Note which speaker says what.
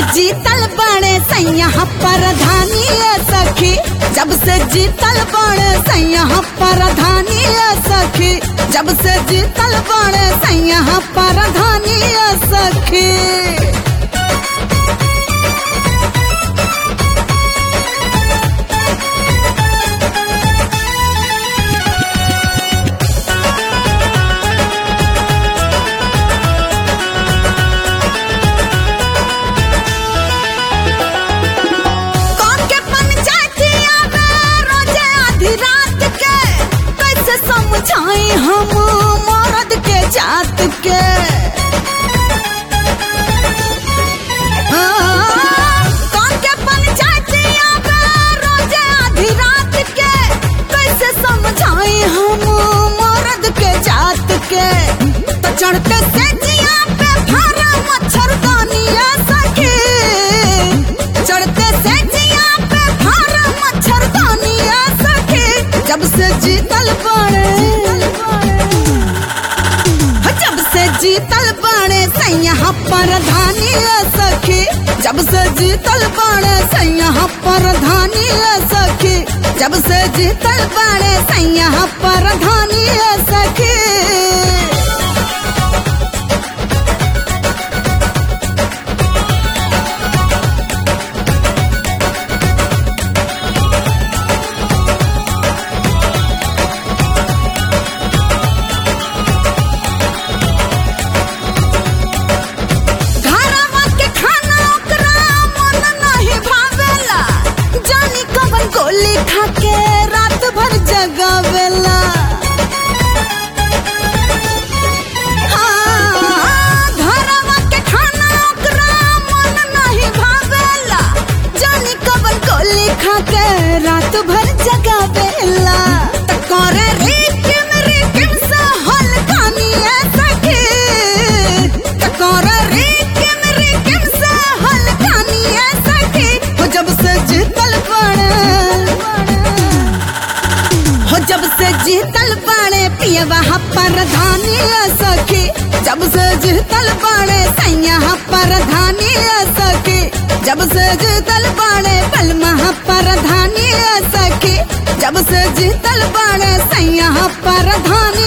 Speaker 1: जीतल बड़े सैया परधानी सखी जब से जीतल बड़े सैया परधानी सखी जब से जीतल बड़े सैया परधानी सखी कौन के पंचायतिया में रोजे आधी रात के कैसे समझाई हम मर्द के जात के हाँ, कौन के पंचायतिया में रोजे आधी रात के कैसे समझाई हम मर्द के जात के तो चढ़ते से जिया पे भारा मच्छरदानिया सखी चढ़ते से जिया पे भारा मच्छरदानिया सखी जब से जीतल बड़े जब से जीतल बड़े सैया परधानी सखी जब से जीतल बड़े सैया परधानी सखी जब से जीतल बड़े सैया परधानी सखी घरवा के खाना ओकरा मन नहीं भावेला जानी कवन गोली खा के रात भर जगावेला हाँ, घरवा के खाना ओकरा मन नहीं भावेला जानी कवन गोली खा के रात भर जगावेला त करे रिकिम रिकिम सा हलकानिया सखी त करे रिकिम रिकिम सा हलकानिया सखी हो जब से जीतल पड़े हो जब से जीतल बाड़े पियवा परधानी सखी जब से जीतल बाड़े सैया परधानी सखी जब से जीतल बाड़े बलमा परधानी सखी जब से जीतल बाड़े सैया परधानी